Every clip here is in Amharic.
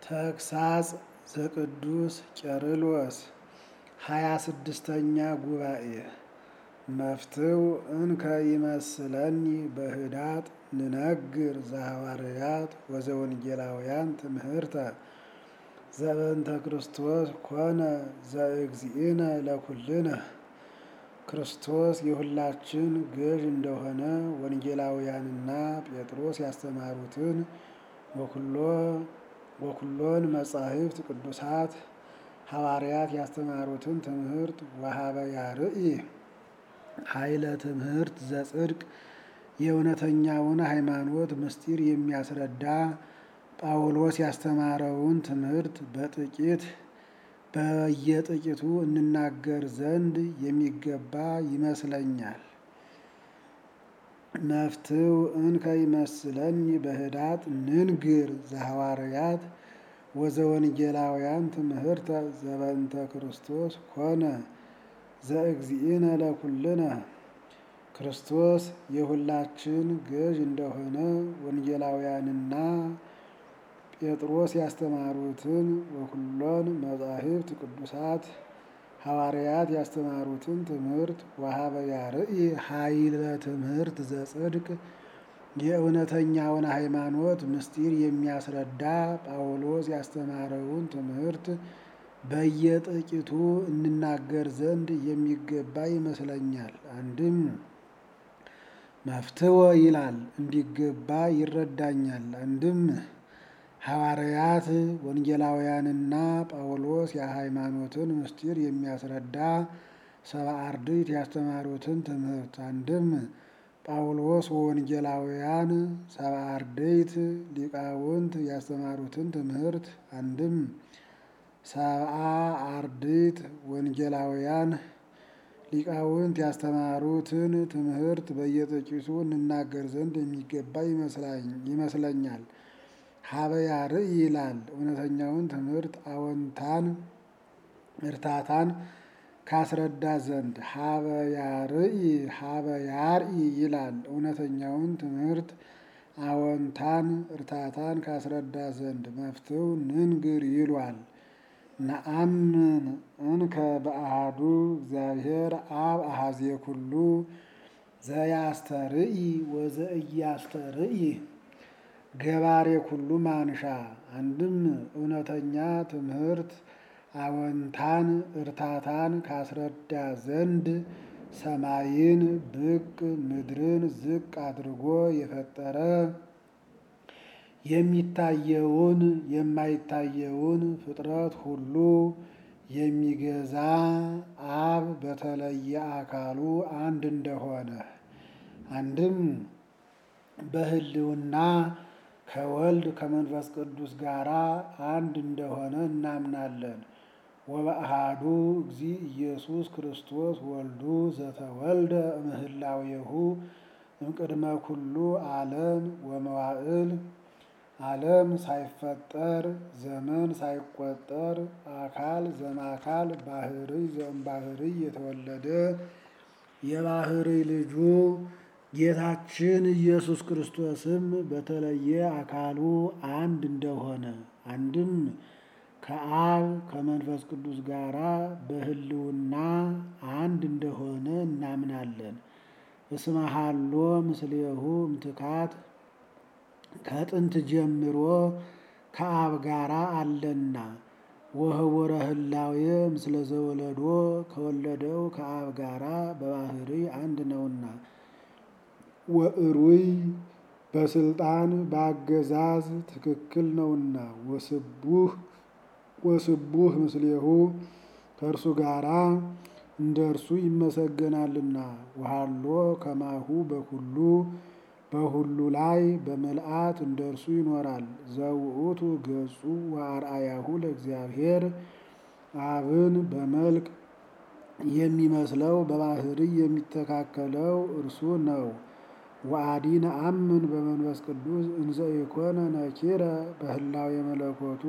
ተግሳጽ ዘቅዱስ ቄርሎስ ሃያ ስድስተኛ ጉባኤ መፍትው እንከ ይመስለኒ በህዳጥ ንነግር ዘሐዋርያት ወዘወንጌላውያን ትምህርተ ዘበንተ ክርስቶስ ኮነ ዘእግዚእነ ለኩልነ ክርስቶስ የሁላችን ገዥ እንደሆነ ወንጌላውያንና ጴጥሮስ ያስተማሩትን ወኩሎን መጻሕፍት ቅዱሳት ሐዋርያት ያስተማሩትን ትምህርት ወሀበ ያርኢ ኃይለ ትምህርት ዘጽድቅ የእውነተኛውን ሃይማኖት ምስጢር የሚያስረዳ ጳውሎስ ያስተማረውን ትምህርት በጥቂት በየጥቂቱ እንናገር ዘንድ የሚገባ ይመስለኛል። መፍትው እንከ ይመስለኒ በህዳጥ ንንግር ዘሐዋርያት ወዘወንጌላውያን ትምህርተ ዘበንተ ክርስቶስ ኮነ ዘእግዚእነ ለኩልነ ክርስቶስ የሁላችን ገዥ እንደሆነ ወንጌላውያንና ጴጥሮስ ያስተማሩትን ወኩሎን መጻሕፍት ቅዱሳት ሐዋርያት ያስተማሩትን ትምህርት ወሀበ ያርኢ ኃይለ ትምህርት ዘጽድቅ የእውነተኛውን ሃይማኖት ምስጢር የሚያስረዳ ጳውሎስ ያስተማረውን ትምህርት በየጥቂቱ እንናገር ዘንድ የሚገባ ይመስለኛል። አንድም መፍትወ ይላል እንዲገባ ይረዳኛል። አንድም ሐዋርያት ወንጌላውያንና ጳውሎስ የሃይማኖትን ምስጢር የሚያስረዳ ሰብአ አርድእት ያስተማሩትን ትምህርት አንድም ጳውሎስ ወወንጌላውያን ሰብአ አርድእት ሊቃውንት ያስተማሩትን ትምህርት አንድም ሰብአ አርድእት ወንጌላውያን ሊቃውንት ያስተማሩትን ትምህርት በየጥቂቱ እንናገር ዘንድ የሚገባ ይመስለኛል። ሀበ ያርኢ ይላል እውነተኛውን ትምህርት አዎንታን እርታታን ካስረዳ ዘንድ ሀበ ያርኢ ሀበ ያርኢ ይላል እውነተኛውን ትምህርት አዎንታን እርታታን ካስረዳ ዘንድ መፍትው ንንግር ይሏል። ነአምን እንከ በአሃዱ እግዚአብሔር አብ አሃዜ ኩሉ ዘያስተርኢ ወዘእያስተርኢ ገባሬ ኩሉ ማንሻ አንድም እውነተኛ ትምህርት አዎንታን እርታታን ካስረዳ ዘንድ ሰማይን ብቅ ምድርን ዝቅ አድርጎ የፈጠረ የሚታየውን የማይታየውን ፍጥረት ሁሉ የሚገዛ አብ በተለየ አካሉ አንድ እንደሆነ አንድም በሕልውና ከወልድ ከመንፈስ ቅዱስ ጋር አንድ እንደሆነ እናምናለን። ወበአሃዱ እግዚ ኢየሱስ ክርስቶስ ወልዱ ዘተወልደ እምህላዌሁ እምቅድመ ኩሉ ዓለም ወመዋዕል ዓለም ሳይፈጠር ዘመን ሳይቆጠር አካል ዘማካል ባህርይ ዘእምባህርይ የተወለደ የባህርይ ልጁ ጌታችን ኢየሱስ ክርስቶስም በተለየ አካሉ አንድ እንደሆነ አንድም ከአብ ከመንፈስ ቅዱስ ጋራ በሕልውና አንድ እንደሆነ እናምናለን። እስመ ሀሎ ምስሌሁ እምትካት ከጥንት ጀምሮ ከአብ ጋራ አለና ወህቡረ ህላዌ ምስለ ዘወለዶ ከወለደው ከአብ ጋራ በባህርይ አንድ ነውና ወእሩይ በስልጣን በአገዛዝ ትክክል ነውና ወስቡህ ወስቡህ ምስሌሁ ከእርሱ ጋራ እንደ እርሱ ይመሰገናልና ወሃሎ ከማሁ በኩሉ በሁሉ ላይ በምልአት እንደ እርሱ ይኖራል። ዘውእቱ ገጹ ወአርአያሁ ለእግዚአብሔር አብን በመልክ የሚመስለው በባህርይ የሚተካከለው እርሱ ነው። ወአዲ ነአምን በመንፈስ ቅዱስ እንዘ ኢኮነ ነኪረ በህላዌ መለኮቱ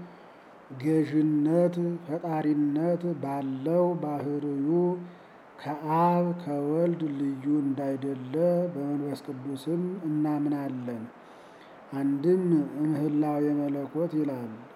ገዥነት ፈጣሪነት ባለው ባህርዩ ከአብ ከወልድ ልዩ እንዳይደለ በመንፈስ ቅዱስም እናምናለን። አንድም እምህላው የመለኮት ይላል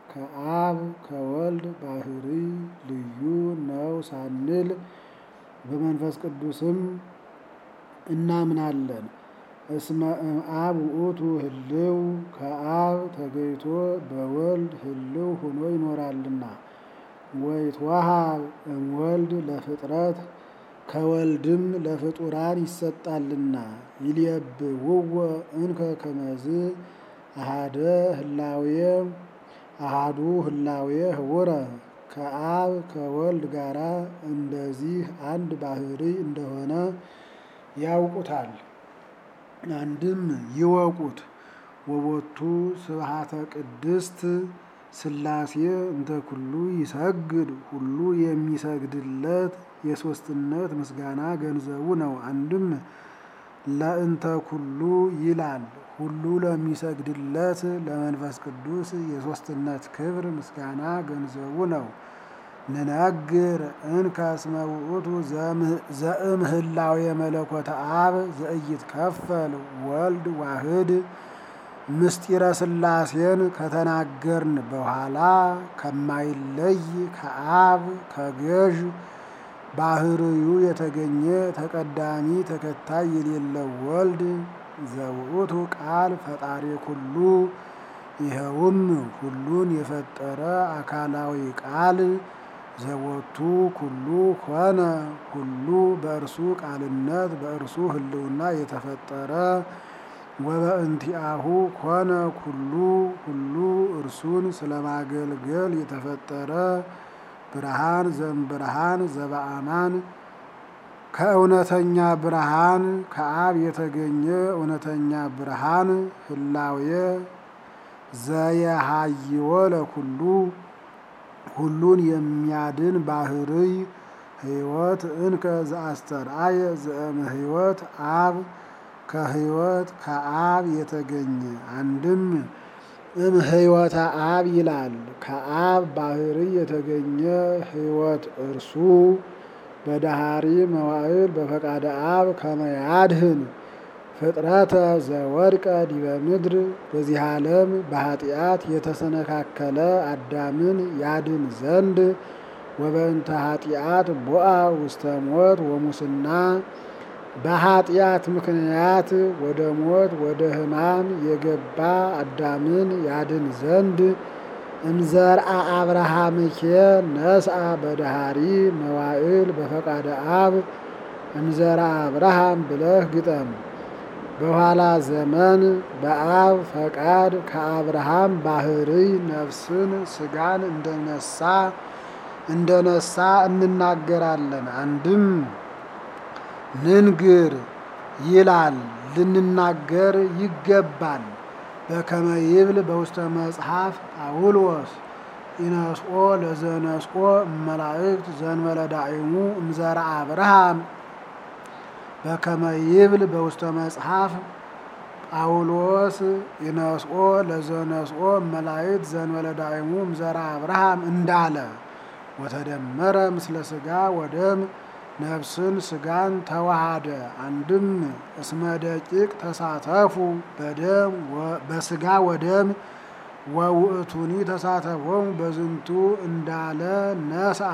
ከአብ ከወልድ ባህሪ ልዩ ነው ሳንል በመንፈስ ቅዱስም እናምናለን። እስመ እምአብ ውእቱ ህልው ከአብ ተገይቶ በወልድ ህልው ሆኖ ይኖራልና። ወይትወሃብ እምወልድ ለፍጥረት ከወልድም ለፍጡራን ይሰጣልና። ይልየብውዎ እንከ ከመዝ አሃደ ህላዌ አሃዱ ህላዌ ህቡረ ከአብ ከወልድ ጋራ እንደዚህ አንድ ባህሪ እንደሆነ ያውቁታል። አንድም ይወቁት። ወቦቱ ስብሃተ ቅድስት ሥላሴ እንተ ኩሉ ይሰግድ ሁሉ የሚሰግድለት የሦስትነት ምስጋና ገንዘቡ ነው። አንድም ለእንተ ኩሉ ይላል ሁሉ ለሚሰግድለት ለመንፈስ ቅዱስ የሦስትነት ክብር ምስጋና ገንዘቡ ነው። ንነግር እንከ እስመ ውእቱ ዘእምህላዌ መለኮተ አብ ዘኢይትከፈል ወልድ ዋህድ ምስጢረ ሥላሴን ከተናገርን በኋላ ከማይለይ ከአብ ከገዥ ባህርዩ የተገኘ ተቀዳሚ ተከታይ የሌለው ወልድ ዘውእቱ ቃል ፈጣሪ ኩሉ ይኸውም ሁሉን የፈጠረ አካላዊ ቃል ዘወቱ ኩሉ ኮነ ሁሉ በእርሱ ቃልነት በእርሱ ህልውና የተፈጠረ ወበእንቲአሁ ኮነ ኩሉ ሁሉ እርሱን ስለማገልገል የተፈጠረ ብርሃን ዘእምብርሃን ዘበአማን ከእውነተኛ ብርሃን ከአብ የተገኘ እውነተኛ ብርሃን ህላዌ ዘየሃይወ ለኩሉ ሁሉን የሚያድን ባህርይ ህይወት እንከ ዘአስተርአየ ዘእምሕይወት አብ ከህይወት ከአብ የተገኘ አንድም እምሕይወተ አብ ይላል። ከአብ ባህርይ የተገኘ ህይወት እርሱ በዳሃሪ መዋዕል በፈቃደ አብ ከመያድህን ፍጥረተ ዘወድቀ ዲበ ምድር በዚህ ዓለም በኃጢአት የተሰነካከለ አዳምን ያድን ዘንድ ወበእንተ ኃጢአት ቦአ ውስተ ሞት ወሙስና በኃጢአት ምክንያት ወደ ሞት ወደ ሕማም የገባ አዳምን ያድን ዘንድ እምዘርአ አብርሃምኬ ነስአ በዳሃሪ መዋዕል በፈቃደ አብ እምዘርአ አብርሃም ብለህ ግጠም። በኋላ ዘመን በአብ ፈቃድ ከአብርሃም ባህርይ ነፍስን ስጋን እንደነሳ እንደነሳ እንናገራለን። አንድም ንንግር ይላል ልንናገር ይገባል። በከመ ይብል በውስተ መጽሐፍ ጳውሎስ ኢነስኦ ለዘነስኦ እመላእክት ዘእንበለ ዳዕሙ እምዘርአ አብርሃም በከመ ይብል በውስተ መጽሐፍ ጳውሎስ ኢነስኦ ለዘነስኦ እመላእክት ዘእንበለ ዳዕሙ እምዘርአ አብርሃም እንዳለ ወተደመረ ምስለ ሥጋ ወደም ነፍስን ስጋን ተዋሃደ። አንድም እስመ ደቂቅ ተሳተፉ በደም በስጋ ወደም ወውእቱኒ ተሳተፎም በዝንቱ እንዳለ ነስአ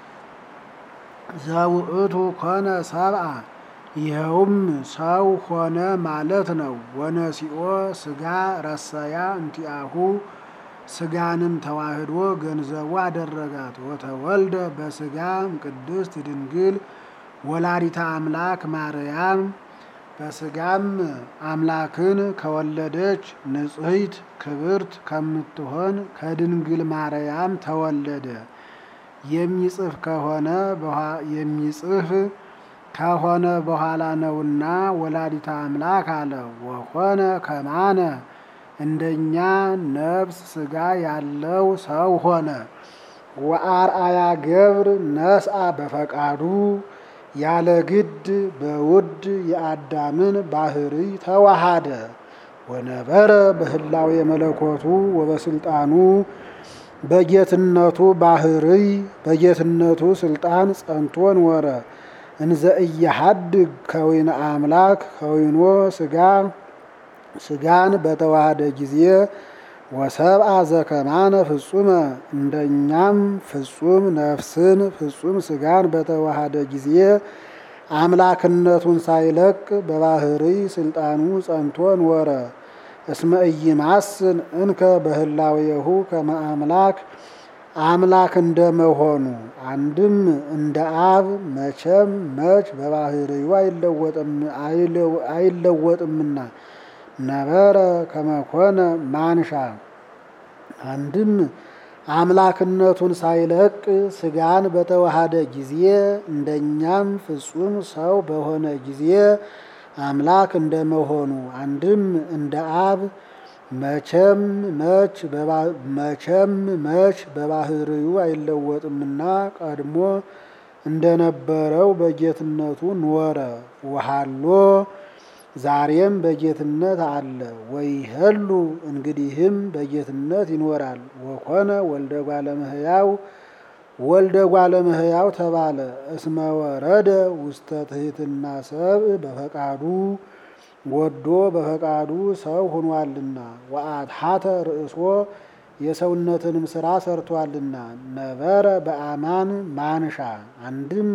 ዘውእቱ ኮነ ሰብአ ይኸውም ሰው ሆነ ማለት ነው። ወነሲኦ ስጋ ረሰያ እንቲአሁ ስጋንም ተዋህዶ ገንዘቡ አደረጋት። ወተወልደ በስጋም ቅድስት ድንግል ወላዲታ አምላክ ማርያም በስጋም አምላክን ከወለደች ንጽሕት ክብርት ከምትሆን ከድንግል ማርያም ተወለደ። የሚጽፍ ከሆነ የሚጽፍ ከሆነ በኋላ ነውና ወላዲታ አምላክ አለ። ወኮነ ከማነ እንደኛ ነፍስ ስጋ ያለው ሰው ሆነ። ወአርአያ ገብር ነስአ በፈቃዱ ያለ ግድ በውድ የአዳምን ባህርይ ተዋሃደ። ወነበረ በህላዌ መለኮቱ ወበስልጣኑ በጌትነቱ ባህርይ በጌትነቱ ስልጣን ጸንቶ ኖረ። እንዘ እየሐድግ ከዊነ አምላክ ከዊኖ ስጋ ስጋን በተዋሃደ ጊዜ ወሰብአ ዘከማነ ፍጹመ እንደኛም ፍጹም ነፍስን ፍጹም ስጋን በተዋሃደ ጊዜ አምላክነቱን ሳይለቅ በባህሪ ስልጣኑ ጸንቶ ኖረ። እስመ ኢይማስን እንከ በህላዌሁ ከመ አምላክ አምላክ እንደመሆኑ አንድም እንደ አብ መቼም መች በባህሪው አይለወጥምና ነበረ ከመኮነ ማንሻ አንድም አምላክነቱን ሳይለቅ ስጋን በተዋሃደ ጊዜ እንደኛም ፍጹም ሰው በሆነ ጊዜ አምላክ እንደመሆኑ አንድም እንደ አብ መቼም መች መቼም መች በባህሪው አይለወጥምና ቀድሞ እንደነበረው በጌትነቱ ኖረ። ወሃሎ ዛሬም በጌትነት አለ። ወይሄሉ እንግዲህም በጌትነት ይኖራል። ወኮነ ወልደ እጓለ እመሕያው ወልደ እጓለ እመሕያው ተባለ። እስመ ወረደ ውስተ ትሕትና ሰብእ በፈቃዱ ወዶ በፈቃዱ ሰው ሆኗልና። ወአትሐተ ርእሶ የሰውነትንም ስራ ሰርቷልና። ነበረ በአማን ማንሻ አንድም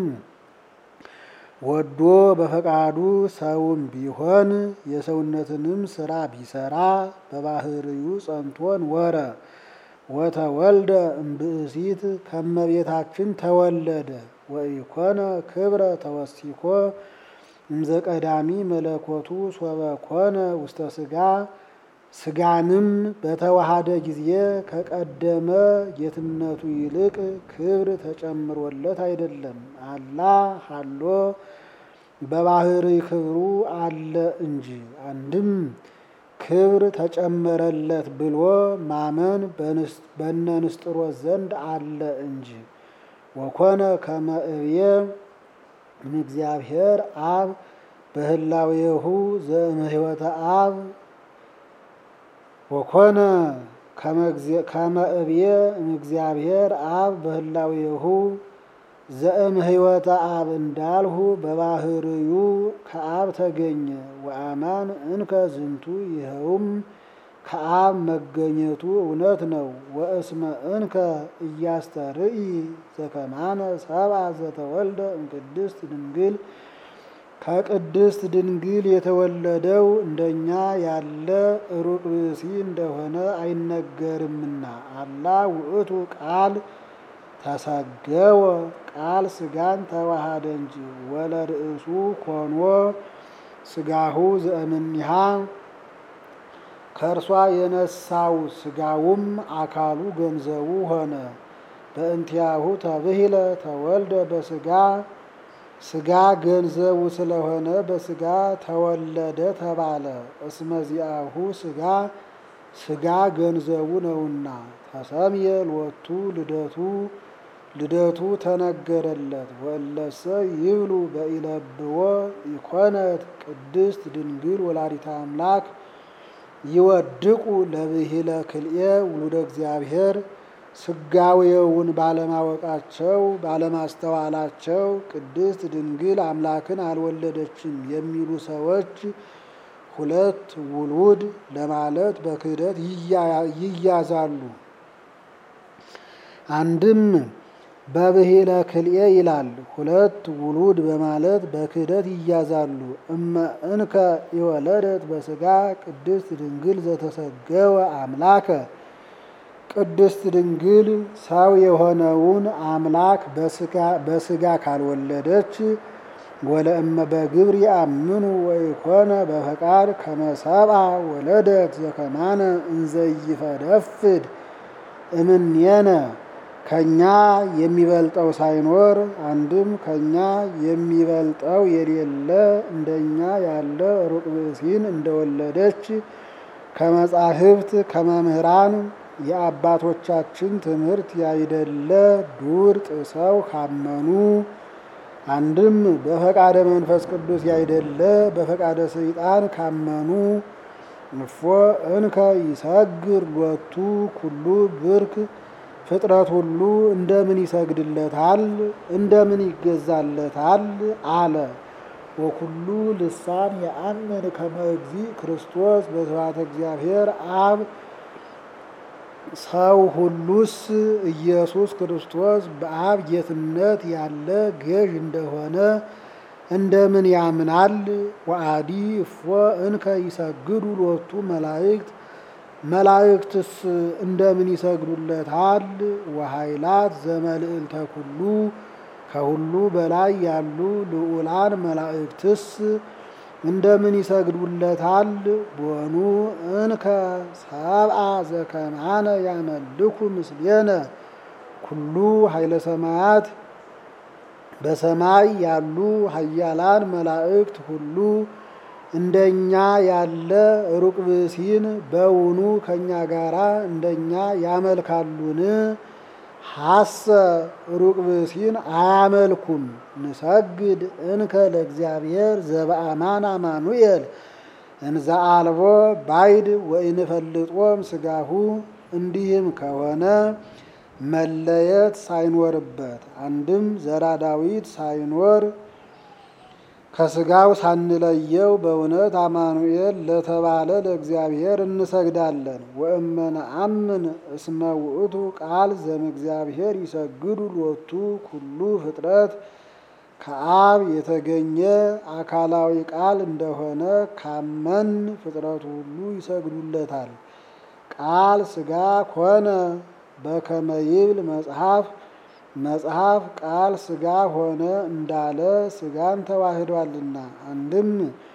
ወዶ በፈቃዱ ሰውም ቢሆን የሰውነትንም ስራ ቢሰራ በባህሪው ጸንቶን ወረ ወተወልደ እምብእሲት ከመቤታችን ተወለደ። ወኢኮነ ክብረ ተወሲኮ እምዘቀዳሚ መለኮቱ ሶበ ኮነ ውስተ ስጋ ስጋንም በተዋሃደ ጊዜ ከቀደመ ጌትነቱ ይልቅ ክብር ተጨምሮለት አይደለም። አላ ሀሎ በባህሪ ክብሩ አለ እንጂ። አንድም ክብር ተጨመረለት ብሎ ማመን በነ ንስጥሮስ ዘንድ አለ እንጂ። ወኮነ ከመ እብየ እምእግዚአብሔር አብ በህላዌሁ ዘእምሕይወተ አብ ወኮነ ከመ እብየ እምእግዚአብሔር አብ በህላዌሁ ዘእምሕይወተ አብ እንዳልሁ በባህርዩ ከአብ ተገኘ። ወአማን እንከ ዝንቱ ይኸውም ከአብ መገኘቱ እውነት ነው። ወእስመ እንከ እያስተርኢ ዘከማነ ሰብአ ዘተወልደ እምቅድስት ድንግል ከቅድስት ድንግል የተወለደው እንደኛ ያለ ሩቅ ብእሲ እንደሆነ አይነገርምና። አላ ውእቱ ቃል ተሰገወ ቃል ስጋን ተዋሃደ እንጂ። ወለርእሱ ኮኖ ስጋሁ ዘእምኒሃ ከእርሷ የነሳው ስጋውም አካሉ ገንዘቡ ሆነ። በእንቲያሁ ተብሂለ ተወልደ በስጋ ስጋ ገንዘቡ ስለሆነ በስጋ ተወለደ ተባለ። እስመዚአሁ ስጋ ስጋ ገንዘቡ ነውና። ተሰምየ ሎቱ ልደቱ ልደቱ ተነገረለት። ወለሰ ይብሉ በኢለብዎ ይኮነት ቅድስት ድንግል ወላዲተ አምላክ ይወድቁ ለብሂለ ክልኤ ውሉደ እግዚአብሔር ስጋዌውን ባለማወቃቸው ባለማስተዋላቸው ቅድስት ድንግል አምላክን አልወለደችም የሚሉ ሰዎች ሁለት ውሉድ ለማለት በክህደት ይያዛሉ። አንድም በብሂለ ክልኤ ይላል። ሁለት ውሉድ በማለት በክህደት ይያዛሉ። እመ እንከ የወለደት በስጋ ቅድስት ድንግል ዘተሰገወ አምላከ ቅድስት ድንግል ሰው የሆነውን አምላክ በስጋ ካልወለደች ወለእመ በግብር ያምኑ ወይኮነ በፈቃድ ከመሰብአ ወለደት ዘከማነ እንዘይፈደፍድ እምኔነ ከኛ የሚበልጠው ሳይኖር አንድም ከኛ የሚበልጠው የሌለ እንደኛ ያለ ሩቅ ብእሲን እንደወለደች ከመጻሕፍት ከመምህራን የአባቶቻችን ትምህርት ያይደለ ዱር ጥሰው ካመኑ አንድም በፈቃደ መንፈስ ቅዱስ ያይደለ በፈቃደ ሰይጣን ካመኑ እፎ እንከ ይሰግር ሎቱ ኩሉ ብርክ ፍጥረት ሁሉ እንደምን ይሰግድለታል? እንደምን ይገዛለታል? አለ። ወኩሉ ልሳን የአምን ከመ እግዚእ ክርስቶስ በስብሐተ እግዚአብሔር አብ ሰው ሁሉስ ኢየሱስ ክርስቶስ በአብ ጌትነት ያለ ገዥ እንደሆነ እንደምን ያምናል? ወአዲ እፎ እንከ ይሰግዱ ሎቱ መላእክት መላእክትስ እንደምን ይሰግዱለታል? ወኃይላት ዘመልዕልተ ኩሉ ከሁሉ በላይ ያሉ ልዑላን መላእክትስ እንደምን ይሰግዱለታል? ቦኑ እንከ ሰብአ ዘከማነ ያመልኩ ምስሌነ ኩሉ ኃይለ ሰማያት በሰማይ ያሉ ኃያላን መላእክት ሁሉ እንደኛ ያለ ሩቅ ብእሲን በውኑ ከእኛ ጋራ እንደኛ ያመልካሉን? ሐሰ ሩቅ ብእሲን አያመልኩም። ንሰግድ እንከ ለእግዚአብሔር ዘበአማን አማኑኤል እንዘ አልቦ ባይድ ወኢንፈልጦም ስጋሁ። እንዲህም ከሆነ መለየት ሳይኖርበት አንድም ዘራ ዳዊት ሳይኖር ከስጋው ሳንለየው በእውነት አማኑኤል ለተባለ ለእግዚአብሔር እንሰግዳለን። ወእመነአምን እስመ ውእቱ ቃል ዘእምእግዚአብሔር ይሰግዱ ሎቱ ኩሉ ፍጥረት ከአብ የተገኘ አካላዊ ቃል እንደሆነ ካመን ፍጥረቱ ሁሉ ይሰግዱለታል። ቃል ስጋ ኮነ በከመ ይብል መጽሐፍ መጽሐፍ ቃል ስጋ ሆነ እንዳለ ስጋን ተዋህዷልና። አንድም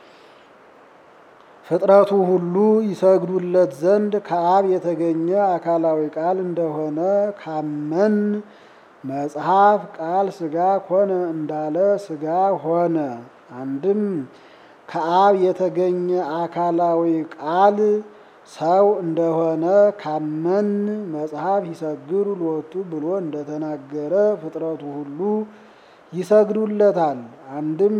ፍጥረቱ ሁሉ ይሰግዱለት ዘንድ ከአብ የተገኘ አካላዊ ቃል እንደሆነ ካመን መጽሐፍ ቃል ስጋ ኮነ እንዳለ ስጋ ሆነ። አንድም ከአብ የተገኘ አካላዊ ቃል ሰው እንደሆነ ካመን መጽሐፍ ይሰግዱ ሎቱ ብሎ እንደተናገረ ፍጥረቱ ሁሉ ይሰግዱለታል። አንድም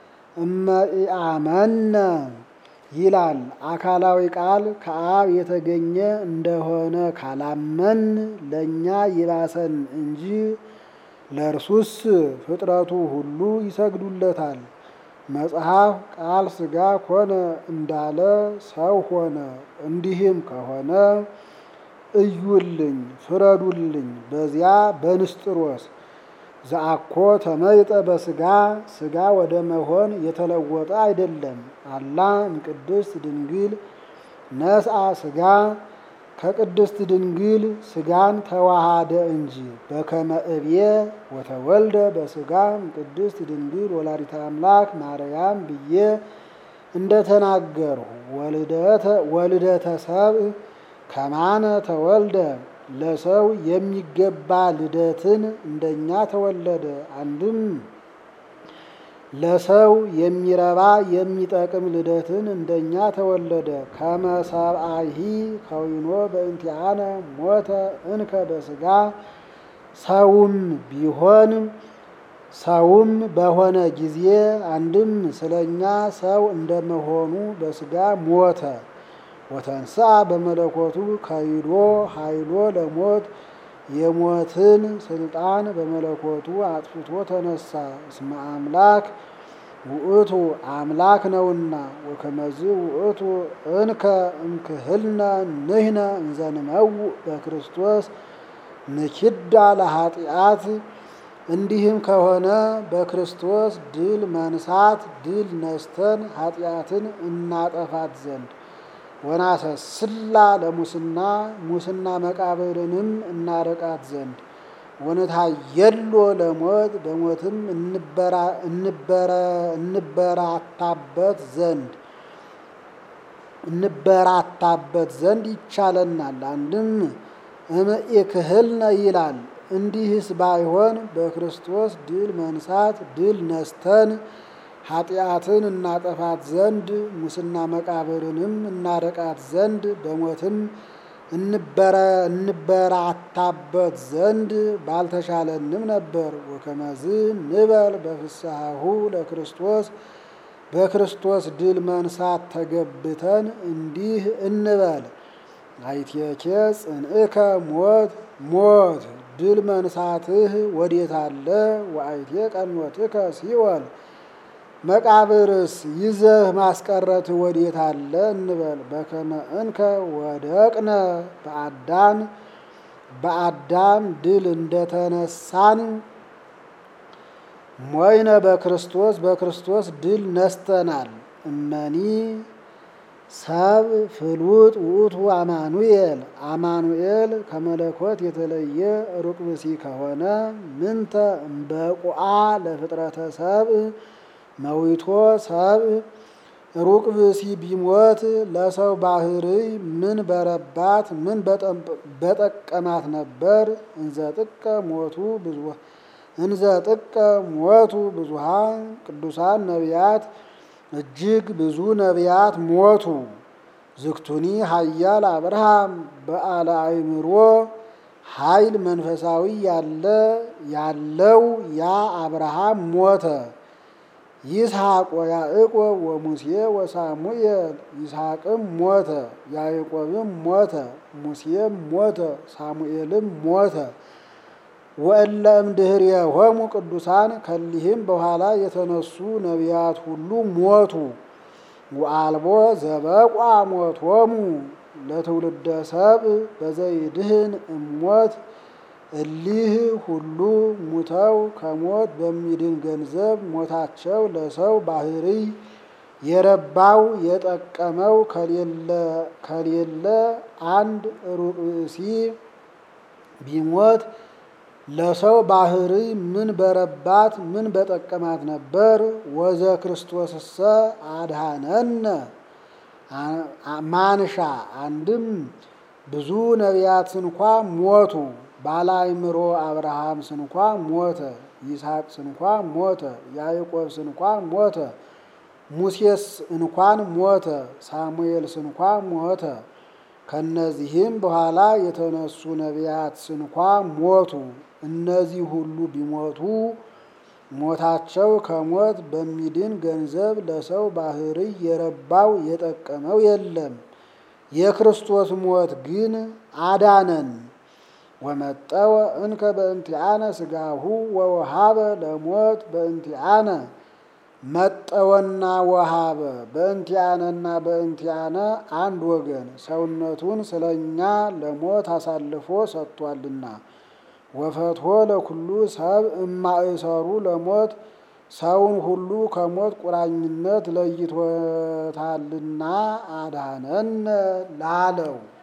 እመኢአመነ ይላል አካላዊ ቃል ከአብ የተገኘ እንደሆነ ካላመን ለእኛ ይባሰን እንጂ ለእርሱስ ፍጥረቱ ሁሉ ይሰግዱለታል። መጽሐፍ ቃል ስጋ ኮነ እንዳለ ሰው ሆነ። እንዲህም ከሆነ እዩልኝ፣ ፍረዱልኝ። በዚያ በንስጥሮስ ዘአኮ ተመይጠ በስጋ ስጋ ወደ መሆን የተለወጠ አይደለም። አላ እምቅድስት ድንግል ነስአ ስጋ ከቅድስት ድንግል ስጋን ተዋሃደ እንጂ በከመ እብየ ወተወልደ በስጋ እምቅድስት ድንግል ወላዲተ አምላክ ማርያም ብዬ እንደተናገርሁ ወልደተ ሰብእ ከማነ ተወልደ ለሰው የሚገባ ልደትን እንደኛ ተወለደ። አንድም ለሰው የሚረባ የሚጠቅም ልደትን እንደኛ ተወለደ። ከመሰብአሂ ከዊኖ በእንቲአነ ሞተ እንከ በስጋ ሰውም ቢሆን ሰውም በሆነ ጊዜ አንድም ስለኛ ሰው እንደመሆኑ በስጋ ሞተ። ወተንሥአ በመለኮቱ ከይዶ ኃይሎ ለሞት የሞትን ስልጣን በመለኮቱ አጥፍቶ ተነሳ። እስመ አምላክ ውእቱ አምላክ ነውና። ወከመዝ ውእቱ እንከ እምክህልነ ንሕነ እንዘንመውእ በክርስቶስ ንኪዳ ለኃጢአት። እንዲህም ከሆነ በክርስቶስ ድል መንሳት ድል ነስተን ኃጢአትን እናጠፋት ዘንድ ወናሰስላ ለሙስና ሙስና መቃብርንም እናረቃት ዘንድ ወንታየሎ ለሞት በሞትም እንበራታበት ዘንድ እንበራታበት ዘንድ ይቻለናል። አንድም እምኢክህልነ ይላል። እንዲህስ ባይሆን በክርስቶስ ድል መንሳት ድል ነስተን ኃጢአትን እናጠፋት ዘንድ ሙስና መቃብርንም እናረቃት ዘንድ በሞትም እንበራታበት ዘንድ ባልተሻለንም ነበር። ወከመዝ ንበል በፍስሐሁ ለክርስቶስ በክርስቶስ ድል መንሳት ተገብተን እንዲህ እንበል አይቴኬ ጽንዕከ ሞት ሞት ድል መንሳትህ ወዴት አለ? ወአይቴ ቀኖትከ ሲኦል መቃብርስ ይዘህ ማስቀረት ወዴት አለ እንበል። በከመ እንከ ወደቅነ በአዳም በአዳም ድል እንደተነሳን ሞይነ በክርስቶስ በክርስቶስ ድል ነስተናል። እመኒ ሰብ ፍሉጥ ውእቱ አማኑኤል አማኑኤል ከመለኮት የተለየ ሩቅ ብእሲ ከሆነ ምንተ እምበቁአ ለፍጥረተ ሰብእ መዊቶ ሰብእ ሩቅ ብእሲ ቢሞት ለሰው ባህርይ ምን በረባት ምን በጠቀማት ነበር? እንዘ ጥቀ ሞቱ ብዙ እንዘ ጥቀ ሞቱ ብዙሃን ቅዱሳን ነቢያት እጅግ ብዙ ነቢያት ሞቱ። ዝክቱኒ ኃያል አብርሃም በዓለ አእምሮ ኃይል መንፈሳዊ ያለ ያለው ያ አብርሃም ሞተ። ይስሐቅ ወያዕቆብ ወሙሴ ወሳሙኤል ይስሐቅም ሞተ፣ ያዕቆብም ሞተ፣ ሙሴም ሞተ፣ ሳሙኤልም ሞተ። ወእለ እምድኅሬሆሙ ቅዱሳን ከሊህም በኋላ የተነሱ ነቢያት ሁሉ ሞቱ። ወአልቦ ዘበቋ ሞቶሙ ለትውልደ ሰብእ በዘይድህን እሞት እሊህ ሁሉ ሙተው ከሞት በሚድን ገንዘብ ሞታቸው ለሰው ባህርይ የረባው የጠቀመው ከሌለ አንድ ሩቅ ብእሲ ቢሞት ለሰው ባህርይ ምን በረባት ምን በጠቀማት ነበር? ወዘ ክርስቶስሰ አድኀነነ ማንሻ አንድም ብዙ ነቢያት ስንኳ ሞቱ። ባለ አእምሮ አብርሃም ስንኳ ሞተ። ይስሐቅ ስንኳ ሞተ። ያዕቆብ ስንኳ ሞተ። ሙሴስ እንኳን ሞተ። ሳሙኤል ስንኳ ሞተ። ከነዚህም በኋላ የተነሱ ነቢያት ስንኳ ሞቱ። እነዚህ ሁሉ ቢሞቱ ሞታቸው ከሞት በሚድን ገንዘብ ለሰው ባህርይ የረባው የጠቀመው የለም። የክርስቶስ ሞት ግን አዳነን። ወመጠወ እንከ በእንቲአነ ሥጋሁ ወወሃበ ለሞት በእንቲአነ መጠወና ወሃበ በእንቲአነና በእንቲአነ አንድ ወገን ሰውነቱን ስለኛ ለሞት አሳልፎ ሰጥቷልና። ወፈትሖ ለኩሉ ሰብ እማእሰሩ ለሞት ሰውን ሁሉ ከሞት ቁራኝነት ለይቶታልና አድኀነነ ላለው